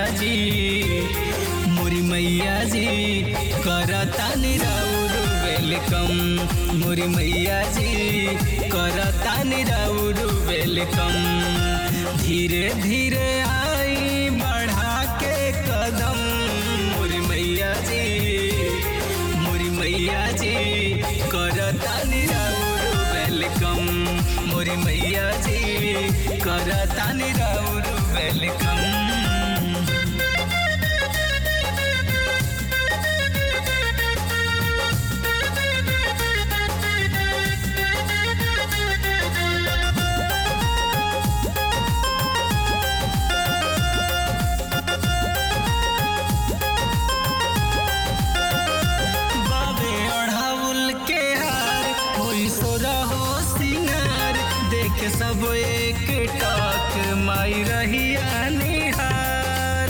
जी मोरी मैया जी करता निराउर वेलकम मोरी मैया जी करता निराउर वेलकम धीरे धीरे आई बढ़ा के कदम मोरी मैया जी मोरी मैया जी करता निराउर वेलकम मोरी मैया जी करता निराउर वेलकम बाबे अढ़ाउल के हार होई सोरा हो सिंगार देख सब एक टक माई रही निहार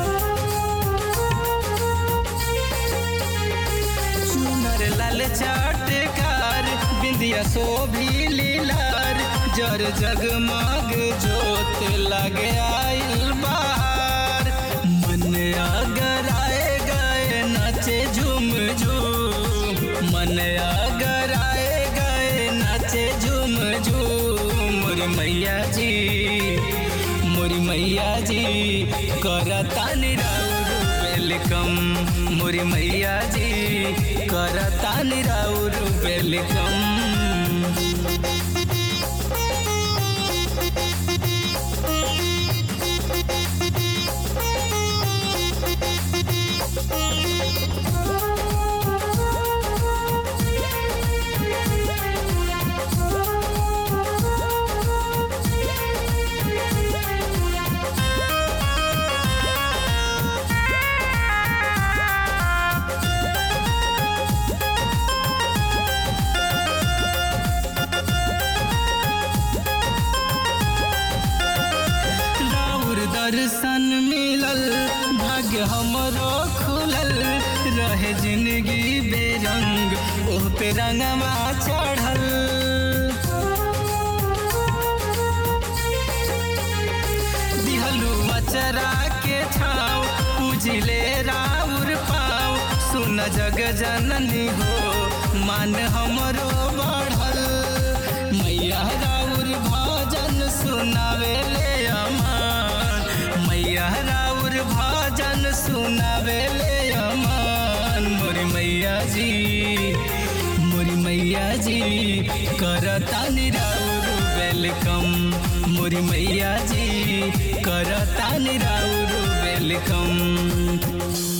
चुनर लाल चाटकार बिंदिया शोभी लीलार जर जगमग जोत लगे आइल बाहर मन अगर आए गए नाचे झूम झूम मन अगर आए गए नाचे झूम झूम मोरी मैया जी मोरी मैया जी करता निराउर वेलकम मोरी मैया जी करता निराउर वेलकम राउर दर्शन मिलल भाग्य हमरो खुलल रहे जिंदगी बेरंग ओह पे रंगवा चढ़ल दिहलू मचरा के छाव पूजिले राउर पाव सुन जग जननी हो मान हमरो बढ़ल मैया राउर भजन सुनावे ले अमान मैया राउर भजन सुनावे ले अमान मोरी मैया जी मोरी मैया जी करता निराउर वेलकम मोरी मैया जी करता निराउर वेलकम